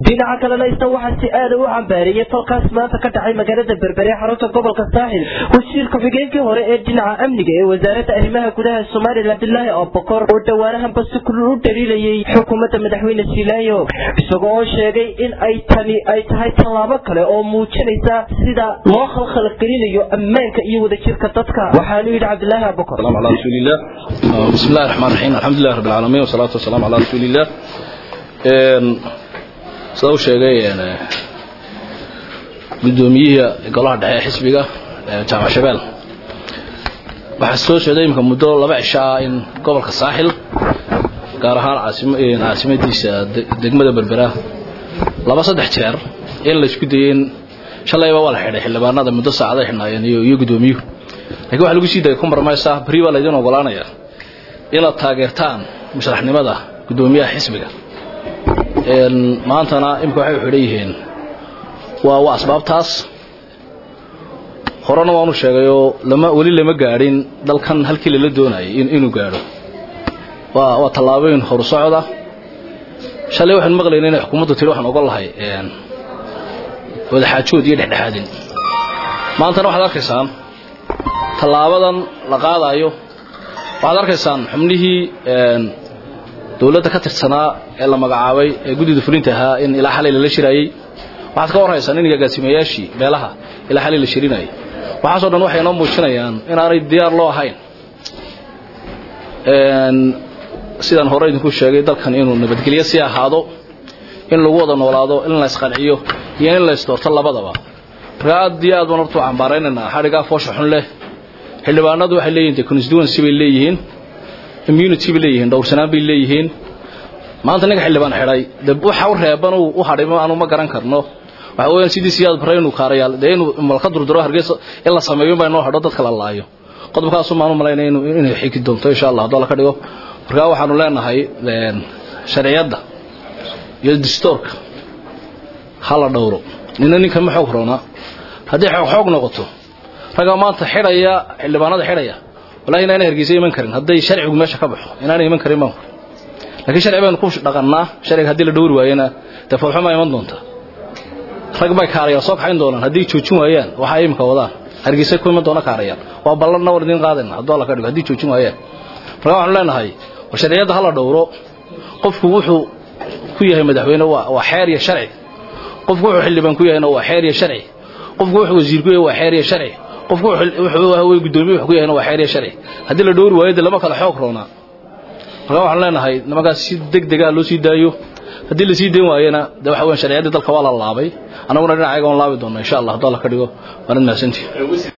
dhinaca kalena isna waxaa si aada u cambaareeyay tolkaas maanta ka dhacay magaalada berbere xarunta gobolka saaxil wasiir ku-xigeenkii hore ee dhinaca amniga ee wasaaradda arrimaha gudaha somalilan abdilaahi abubakor oo dhowaanahanba si kulul u dhaliilayay xukuumadda madaxweyne silaayo isagoo oo sheegay in ay tani ay tahay tallaabo kale oo muujinaysa sida loo khalkhalgelinayo ammaanka iyo wadajirka dadka waxaanu yidhi cabdilaahi abubakor على رسول الله بسم الله الرحمن الرحيم الحمد لله رب العالمين والصلاة والسلام على رسول الله sida u sheegay gudoomiyihii golaha dhexe ee xisbiga jaamac shabeel waxaa soo socday imika muddo laba cisho ah in gobolka saaxil gaar ahaan caasimadiisa degmada berbera laba saddex jeer in la isku dayay in shalayba waa la xidhay xildhibaanada muddo saacaday xidhnaayeen iyo gudoomiyuhu lakin waxa lagu sii dayay compromise beri baa laydin ogolaanaya inaad taageertaan musharaxnimada gudoomiyaha xisbiga maantana imika waxay xidhan yihiin waa waa asbaabtaas horena waanu sheegayoo lama weli lama gaadhin dalkan halkii lala doonayay inuu gaadho waa waa tallaabooyin horu socda shalay waxaanu maqlayna inay xukuumaddu tihi waxaan ogol lahay wadaxaajood iyo dhexdhexaadin maantana waxaad arkaysaan tallaabadan la qaadayo waxaad arkaysaan xubnihii dowladda ka tirsanaa ee la magacaabay ee guddida fulinta ahaa in ilaa xalay lala shiraayey waxaad ka warhaysaan in agaasimayaashii beelaha ilaa xalay la shirinayay waxaasoo dhan waxay noo muujinayaan inaanay diyaar loo ahayn sidaan hore idinku sheegay dalkan inuu nabadgelyo sii ahaado in lagu wada noolaado in la isqanciyo iyo in la isdoorto labadaba marka aad iyo aad baan horta u cambaaraynaynaa xadhigaa foosha xun leh xildhibaanadu waxay leeyihin de constituency bay leeyihiin immunity bay leeyihiin dhowrsanaan bay leeyihiin maanta ninka xildhibaan xidhay de waxa u reeban u hadhay aanu ma garan karno waxa weeyaan sidii siyaad bare inuu kaarayaal dee inuu malka durduro hargeysa in la sameeyo baa inoo hadho dadka la laayo qodobkaasu maanu malaynaya inay xigi doonto insha allah haddoo la ka dhigo marka waxaanu leenahay sharciyadda iyo distoorka ha la dhowro nina ninka ma xoog roona haddii xoog xoog noqoto ragga maanta xidhaya xildhibaanada xidhaya wallahi inaanay hargeysa iman karin hadday sharcigu meesha ka baxo inaanay iman karin baan laakiin sharci baynu ku dhaqannaa sharciga haddii la dhowri waayana dee foolxumaa iman doonta rag bay kaarayaal soo kaxayn doonaan haddii joojin waayaan waxa ay imika wadaan hargeysa ku iman doona kaarayaal waa ballanna war idiin qaadayna hadduu alla ka dhigo haddii joojin waayaan marka waxaanu leenahay war sharciyadda ha la dhowro qofku wuxuu ku yahay madaxweyne waa xeer iyo sharci qofku wuxuu xildhibaan ku yahayna waa xeer iyo sharci qofku wuxuu wasiir ku yahay waa xeer iyo sharci qofku wuxuu gudoomiye wax ku yahayna waa xeer iyo sharci haddii la dhowri waayo dee lama kala xoog roonaa marka waxaan leenahay nimankaas si deg dega loo sii daayo haddii la sii dayn waayana de waxa weyan sharciyaddii dalka waa la laabay annaguna dhinacayaga waan laabi doona insha allah hadduu alla ka dhigo waanad mahadsantihi